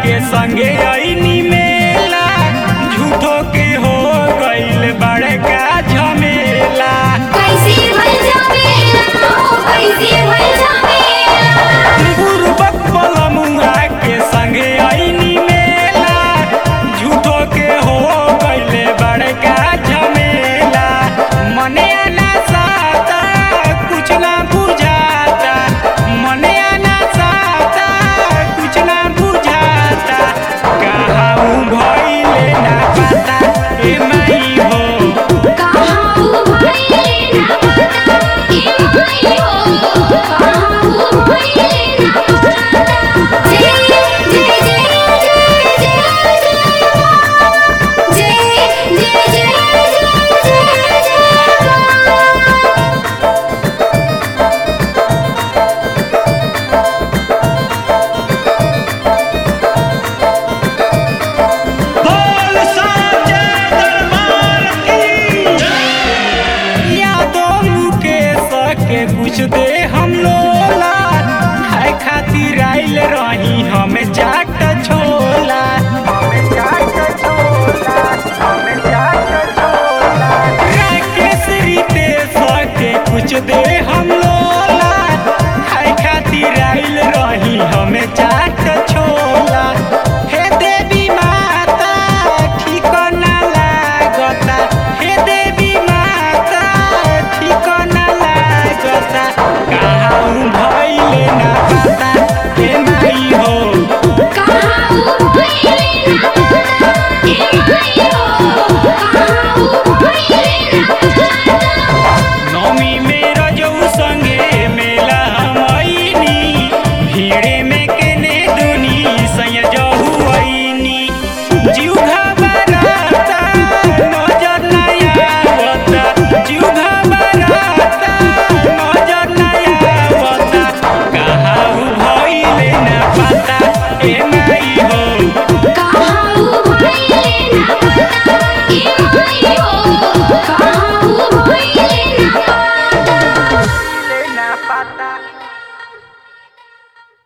के संगे आईनी मेला झूठो के हो गईल बड़का झमेला कैसे भर जावेला हो कैसे भर जावेला गुरुबक बलमुआ के संगे आईनी मेला झूठो के हो गईल बड़का झमेला मने ना साता कुछ ना बुझाता मने ना साता कुछ ना बुझाता कहाँ भइले ना पता ए माई हो कहाँ वो भइले ना पता ए माई हो कहाँ वो भइले ना पता जय जय जय जय जय जय माँ जय जय जय जय जय जय माँ बोल साचे दरबार की यादों मुकेश के कुछ दे हम लोला खाए खातिर आइल रही हम जाट छोला राकेश रितेश के कुछ दे हम लोला खाए खातिर आइल रही हम जाट छोला हे देवी माता ठीक ना लागता हे देवी माता ठीक ना लागता कहाँ भइले ना पता हे माई हो कहाँ वो भइले ना पता ए माई हो कहाँ वो भइले ना पता नौमी में रजऊ संगे मेला हम आईनी भीड़े में केने दुनी संयजहु आईनी जीव घबराता नजर नहीं आवता जीव घबराता नजर नहीं आवता कहाँ भइले ना पता ए माई हो कहाँ वो भइले ना पता ए माई हो कहाँ वो भइले ना पता ना पता